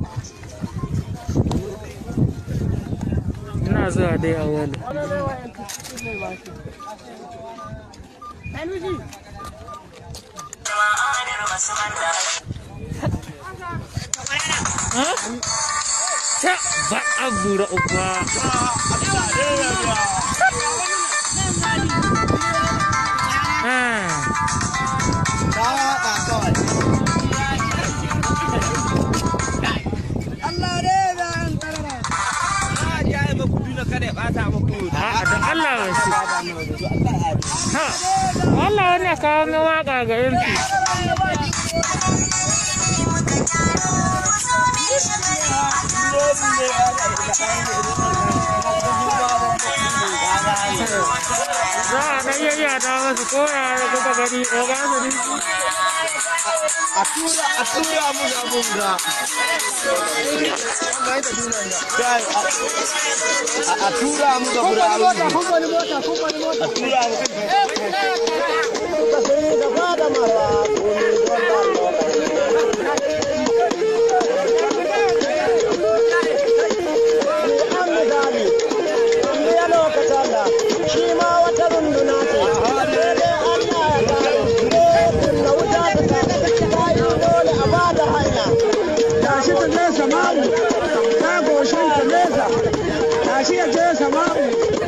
ina zuwa dai a wani ta ba a bura uba Ah. A'a da Allah ba shi. Ha, Allah wani ya kawo min waka ga yanki. Za a ɗan yayyata masu koya da kuka gani, oga su ne. a tura a tura mu da abun ga Kai, a- a tura mu da bura abun a tura mu shi ma wata runduna ce daidai Allah ya kare kunna wuta ta tashi bayi dole a bada hanya tashi ta je samaru ta goshin ta nesa tashi ya je samaru